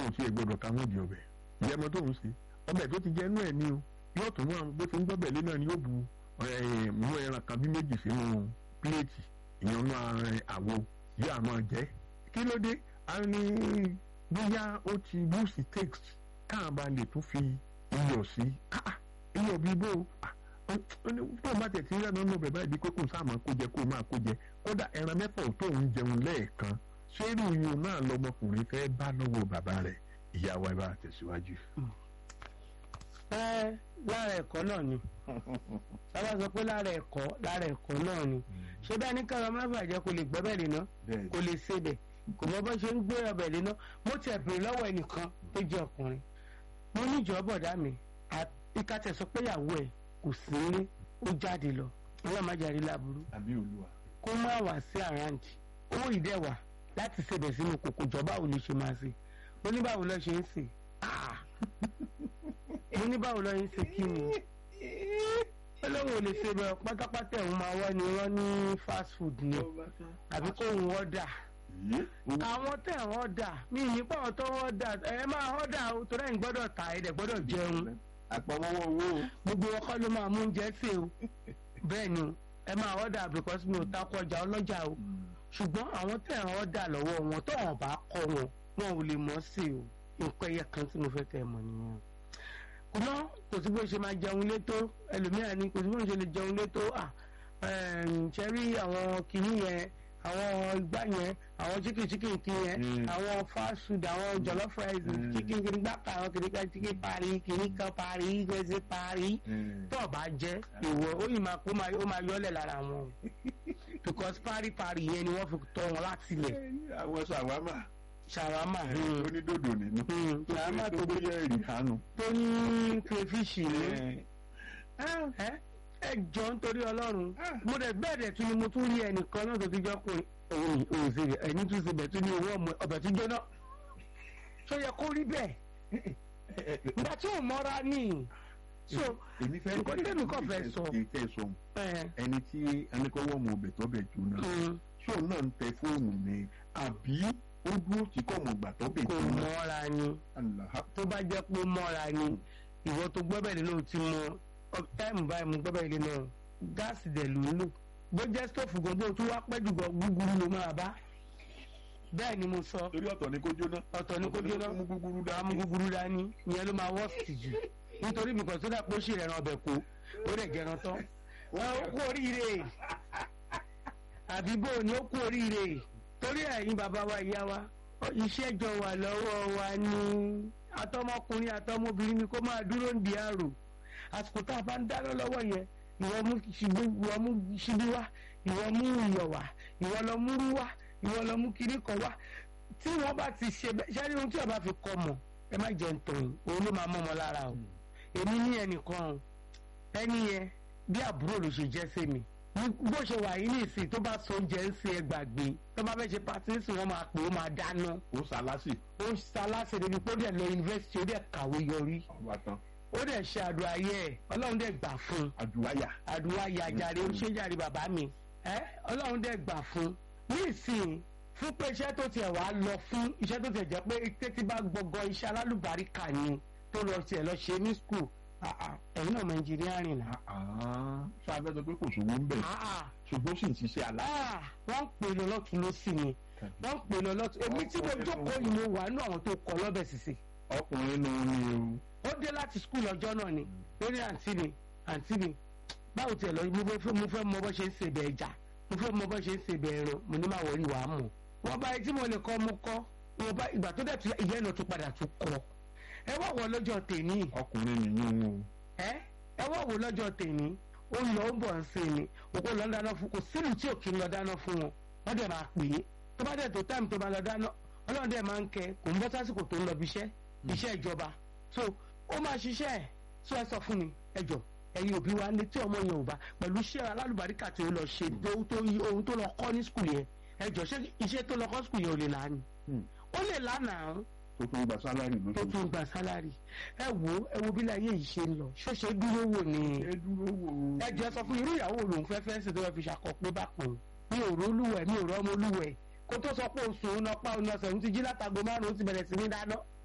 ò sí ẹgbọ́dọ̀ ká wọ́n di ọbẹ̀ ìyẹmọ tó ń ṣe ọbẹ̀ tó ti jẹ́ inú ẹ̀ ní o yóò tún wọn bó ti ń gbọ́bẹ̀ lé náà ni yóò bu mú ẹran kan bí méjì sínú píléètì ìyẹn náà àwo yóò àmọ́ jẹ́ kí ló dé a ní bóyá ó ti búùsì text káà bá lè tún fi iyọ̀ sí iyọ̀ bí bó tó bá tẹ̀ tí ń rẹ́nu ọ̀nà bẹ̀bá ìdí kókò sáà máa kó jẹ kó máa kó jẹ kódà ẹran mẹ́fà ò tó ń jẹun lẹ́ẹ̀kan ṣérú iyùn náà lọmọkùnrin fẹ́ bá lọ́wọ́ bàbá rẹ̀ ìyàwó ẹ bá tẹ̀síwájú. ẹ lára ẹ̀kọ́ náà ni sábà sọ pé lára ẹ̀kọ́ lára ẹ̀kọ́ náà ni ṣé bẹ́ẹ̀ ní kára má bàjẹ́ kò lè gbẹ́bẹ̀ lé ná kò lè ṣebẹ̀ kò mọ bó ṣe ń gbé ọbẹ̀ lé ná mo tẹ̀ bèrè lọ́wọ́ ẹnìkan tó jẹ́ ọkùnrin mo ní ìjọ bọ̀dá mi ìkàtẹ̀ sọ pé ìyàwó ẹ̀ kò sí ní ó jáde lọ ọlọ́màjàre láburú àbí olúwa. kó má wá sí àrántí owó ìdẹ́wà láti ṣebẹ̀ sínú kòkò jọba ò lè ṣe máa ṣe oníbàwò lọ ṣe ń sè oníbàwò lọ ń ṣe kí ni ọlọ́run ò lè ṣe bẹ́ẹ̀ pátápátá ẹ̀hún máa wá ni wọ́n ní fast food ni àbí kó ń wọ́dà àwọn tẹ̀ ń wọ́dà mí nípa àwọn tó ń wọ́dà ẹ máa wọ́dà torí ẹ̀yin gbọ́dọ̀ ta ẹ̀dẹ̀ gbọ́dọ̀ jẹun àpamọ́wọ́ owó gbogbo ọkọ ló máa mú oúnjẹ sè o bẹ́ẹ̀ ni ẹ máa wọ́dà because mi ò takọ ọjà ọlọ́jà o ṣùgbọ́n àwọn tẹ̀ ń wọ́dà lọ́wọ́ wọn tó wọn bá kọ́ wọn wọn ò lè mọ̀ sí o nǹkan ẹyẹ kan tí mo fẹ́ kẹ́ ẹ mọ̀ nìyẹn kùnà kò sí bó ṣe máa jẹun létó ẹlòmíràn ni kò sí bó ṣe lè jẹun létó à ṣẹ́rí àwọn kìíní yẹn àwọn igbá yẹn àwọn chicken chicken kí yẹn àwọn fast food àwọn jollof rice chicken kìíní gbàgbà àwọn kìíní kan chicken parí kìíní kan parí gbèsè parí tó o bá jẹ ìwọ ó yìí máa kó ó máa yọlẹ̀ lára wọn because parí parí yẹn ni wọ́n fi tọ́ wọn láti ilẹ̀. àwọn ṣàwámà ṣàwámà onídòdò nínú ṣàwámà tó bóyá èrì hánu. tó ní crayfish ní ẹ jọ nítorí ọlọ́run mo dẹ̀ bẹ́ẹ̀ dẹ̀ tún ni mo tún rí ẹnìkan náà tó ti jọ pé òun òun ṣe ẹni tún ṣe bẹ̀ tún ní owó ọmọ ọbẹ̀ tó jóná ṣó yẹ kó rí bẹ́ẹ̀ ìgbà tí ò mọ́ra ní so èmi fẹ́ nǹkan tẹ́mi kàn fẹ́ sọ kẹ́ sọ ẹni tí ẹnikọ́wọ́ ọmọ ọbẹ̀ tó bẹ̀ jóná ṣé òun náà ń tẹ fóònù ni àbí ó dúró tí kò mọ̀ gbà tó bẹ̀ kò jóná. mọ́ra ni tó bá jẹ́ pé mọ́ra ni ìwọ tó gbọ́bẹ̀ nínú ti mọ táìmù báyìí mo gbọ́bẹ̀ ilé náà gáàsì dẹ̀ ló ń lò bó jẹ́ stóòfù gan bó tún wá pẹ́ jù gan gúgúrú ló máa bá bẹ́ẹ̀ ni mo sọ torí ọ̀tọ̀ ni kó jóná. ọ̀tọ̀ ni kó jóná mú gúgúrú dá àmú gúgúrú dání ìyẹn ló máa wọ́ọ̀sì jù nítorí mi kàn tó dà pé ó ṣì rẹ̀ ràn ọbẹ̀ kó ó dẹ̀ jẹran tán wọn ó kú oríire àbí bó ni ó kú oríire torí ẹ̀yin bàbá wa ìyá wa iṣẹ́ jọ wà lọ́wọ́ wa ní atọ́mọkùnrin atọ́mọbìnrin ni kó máa dúró ń di àrò àsìkò tá a bá ń dáná lọ́wọ́ yẹn ìwọ mú ṣubú ìwọ mú ṣubú wá ìwọ mú iyọ̀ wá ìwọ lọ mú rú wá ìwọ lọ mú kiri kan wá tí wọ́n bá ti ṣe bẹ́ẹ̀ ṣáà ní ohun tí ọba fi kọ́ mọ̀ ẹ má jẹun tọ̀yìn òun ló máa mọ́ ọmọ lára o èmi ní ẹnìkan o ẹni yẹn bí àbúrò ló ṣe jẹ́ sí mi bó ṣe wà yìí nìsín tó bá so oúnjẹ ń ṣe ẹgbàgbé tó bá fẹ́ ṣe pàtí ń sìn wọ́n máa pè ó máa dáná ó sàlásì. ó ń ṣaláṣẹ níbi pé ó dẹ̀ lọ yunifásitì ó dẹ̀ kàwé yọrí ọba tán ó dẹ̀ ṣe àdúrà ayé ẹ̀ ọlọ́run dẹ̀ gbà fún un àdúráyà. àdúrà yàjàre ó ṣe jàre bàbá mi ẹ ọlọ́run dẹ̀ gbà fún un ní ìsìn fún pé iṣẹ́ tó tiẹ̀ wá lọ fún iṣẹ́ tó tiẹ̀ jẹ́ pé tètè bá gbọgọ iṣẹ́ alálùbáríkà ni tó lọ tiẹ̀ lọ ṣe ní skul ẹ̀yin náà mọ ẹnjìnírìn náà. ṣé a fẹ́ sọ pé kò sówó ń bẹ̀ ṣùgbọ́n sì ń ṣiṣẹ́ àlá. wọ́n ń pè lọ lọ́tún ló sì ni wọ́n ń pè lọ lọ́tún èmi tí mo jókòó yìí mo wà nínú àwọn tó kọ lọ́bẹ̀ sísè. ọkùnrin nù ní o. ó dé láti skul ọjọ́ náà ni ó ní àǹtí mi àǹtí mi báwo tiẹ̀ lọ mo fẹ́ mọ bó ṣe ń ṣe bẹ̀ ẹja mo fẹ́ mọ bó ṣe ń ṣe bẹ̀ ẹran mo ní máa wọrí wàá mọ̀ wọ́n bá etí mo lè kọ́ mo kọ́ wọ́n bá ìgbà tó dẹ̀ tún ìyẹn náà tún padà tún kọ́ ẹ wá wọ lọ́jọ́ tèmi. ọkùnrin nìyẹn o. ẹ ẹ wá wọ lọ́jọ́ tèmi ó lọ ó bọ̀ ń ṣe ni òkú lọ dáná fún kò sílùú tí òkè lọ dáná fún wọn wọ́n dẹ̀ máa pè é tó bá dẹ̀ tó táìmù tó bá lọ dáná ọlọ́run dẹ̀ máa ń kẹ kò ń bọ́ sásìkò tó ń lọ bí iṣẹ́ iṣẹ́ ìjọba so ó máa ṣiṣẹ́ ẹ̀ so ẹ sọ fún mi ẹ jọ ẹ̀yin òbí wa ní tí ọmọ yẹn ò bá pẹ̀lú iṣẹ́ alálùbáríkà tí ó lọ ṣe ohun tó lọ kọ́ ní skul yẹn ẹ jọ ṣé iṣẹ́ tó lọ kọ́ skul yẹn ò lè lánàá ó lè lánàá tó tún gba sálárì lóṣù. tó tún gba sálárì ẹ wo ẹ wo bí láyé yìí ṣe ń lọ ṣọṣẹ dúró wò ni. ẹ dúró wò. ẹ jẹ́ sọ fún irú ìyàwó lòun fẹ́ fẹ́ sí tó fẹ́ fi ṣàkọ pé bá pọ̀ mi ò rólúwẹ̀ mi ò rọ́mọlúwẹ̀ kó tó sọ pé oṣù òun náà pa òun náà sẹ̀wọ́n ti jí látago márùn-ún ti bẹ̀rẹ̀ sí ní dáná